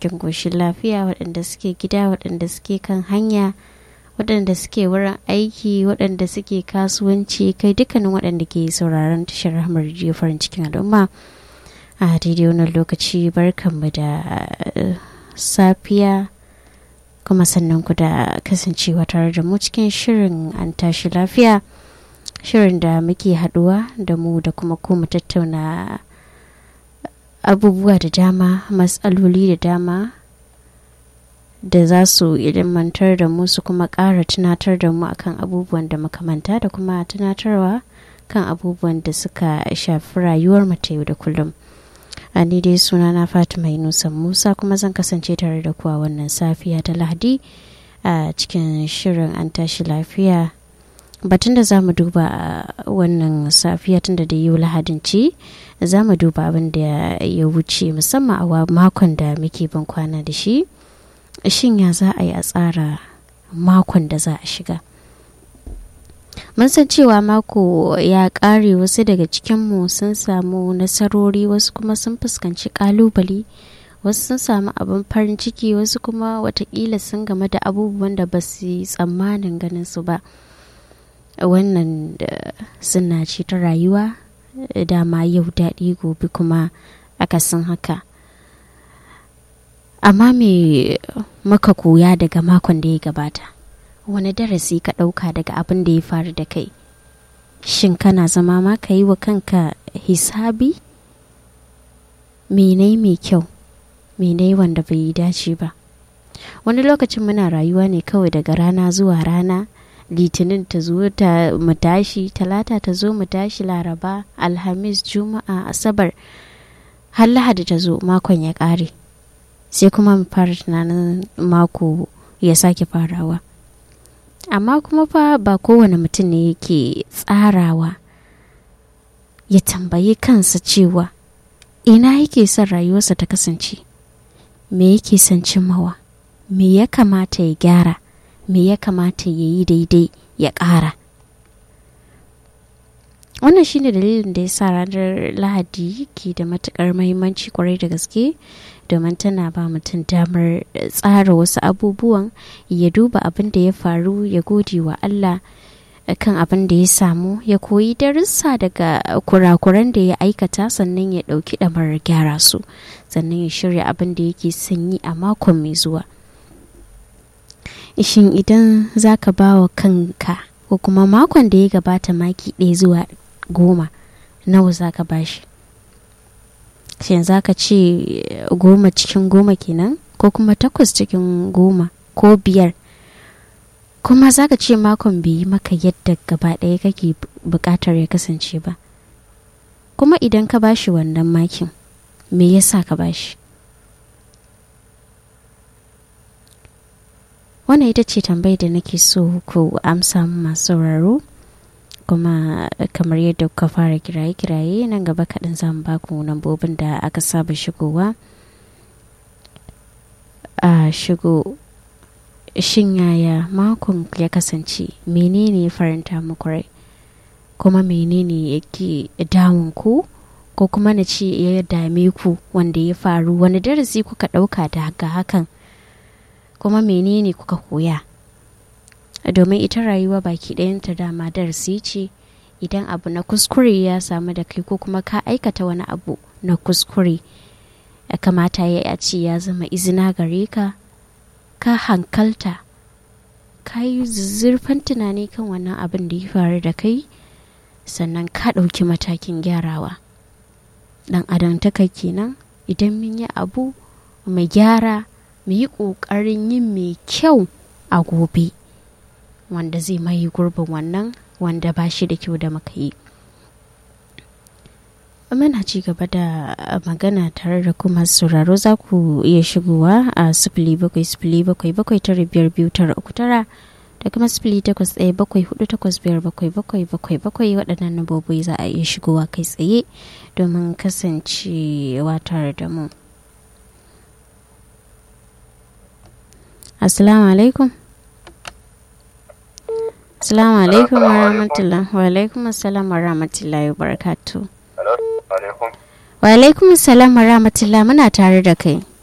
cikin goshin lafiya waɗanda suke gida waɗanda suke kan hanya waɗanda suke wurin aiki waɗanda suke kasuwanci kai dukkanin waɗanda ke sauraron tashar ramar farin cikin al'umma a daidai wannan lokaci barkanmu da safiya kuma sannan ku da kasancewa tare da mu cikin shirin an tashi lafiya shirin da muke haɗuwa da mu da kuma ku mu tattauna abubuwa da dama matsaloli da dama da za su ilimantar da mu su kuma ƙara tunatar da mu akan abubuwan da muka manta da kuma tunatarwa kan abubuwan da suka shafi rayuwar mu ta yau da kullum a ni dai suna na fatima yunusa musa kuma zan kasance tare da kuwa wannan safiya ta lahadi a cikin shirin an tashi lafiya batun da za mu duba wannan safiya tun da yau lahadin ce za mu duba abin da ya wuce musamman a makon da muke ban kwana da shi shin ya za a yi a tsara makon da za a shiga mun san cewa mako ya ƙare wasu daga cikinmu sun samu nasarori wasu kuma sun fuskanci ƙalubale wasu sun samu abin farin ciki wasu kuma watakila sun game da abubuwan da ba su yi tsammanin ganin su ba wannan suna ce ta rayuwa dama yau daɗi gobe kuma akasin haka amma me maka koya daga makon da ya gabata wani darasi ka ɗauka daga abin da ya faru da kai shin kana zama ma ka yi wa kanka hisabi menai mai kyau menai wanda bai yi dace ba wani lokacin muna rayuwa ne kawai daga rana zuwa rana litinin ta zo ta mu tashi talata ta zo mu tashi laraba alhamis juma'a asabar har lahadi ta zo makon ya ƙare sai kuma mu fara tunanin mako ya sake farawa amma kuma fa ba kowane mutum ne yake tsarawa ya tambayi kansa cewa ina yake son rayuwarsa ta kasance me yake son cimmawa me ya kamata ya gyara me ya kamata ya yi daidai ya ƙara wannan shine dalilin da ya sa ranar lahadi ke da matukar mahimmanci kwarai da gaske domin tana ba mutum damar tsara wasu abubuwan ya duba abin da ya faru ya gode wa allah kan abin da ya samu ya koyi darussa daga kurakuran da ya aikata sannan ya ɗauki ɗamarar gyara su sannan ya shirya abin da yake sanyi a makon mai zuwa shin idan za ka ba wa kanka ko kuma makon da ya gabata maki ɗaya zuwa goma nawa za ka ba shi shin za ka ce goma cikin goma kenan ko kuma takwas cikin goma ko biyar kuma za ka ce makon bai yi maka yadda gaba ɗaya kake buƙatar ya kasance ba kuma idan ka bashi wannan makin me yasa ka bashi wannan ita ce tambayar da nake so ku amsa masu sauraro kuma kamar yadda kuka fara kiraye-kiraye nan gaba kaɗan za mu baku lambobin da aka saba shigowa a shigo shin yaya makon ya kasance menene faranta muku rai kuma menene yake damun ku ko kuma na ce ya dame ku wanda ya faru wani darasi kuka ɗauka daga hakan kuma menene kuka koya domin ita rayuwa baki ɗayanta dama darasi ce idan abu na kuskure ya samu da kai ko kuma ka aikata wani abu na kuskure ya kamata ya ce ya zama izina gare ka ka hankalta ka yi zurfan tunani kan wannan abin da ya faru da kai sannan ka ɗauki matakin gyarawa ɗan adam ta kai kenan idan mun yi abu mu gyara mu yi ƙoƙarin yin mai kyau a gobe wanda zai maye gurbin wannan wanda ba shi da kyau da muka yi muna ci gaba da magana tare da kuma sauraro za ku iya shigowa a sifili bakwai sifili bakwai bakwai tara biyar biyu tara uku tara da kuma sifili takwas ɗaya bakwai hudu takwas biyar bakwai bakwai bakwai bakwai waɗannan nabobi za a iya shigowa kai tsaye domin kasancewa tare da mu assalamu alaikum assalamu alaikum wa rahmatullah wa alaikum assalam wa rahmatullahi wa barakatuh wa alaikum assalam wa rahmatullah muna tare da kai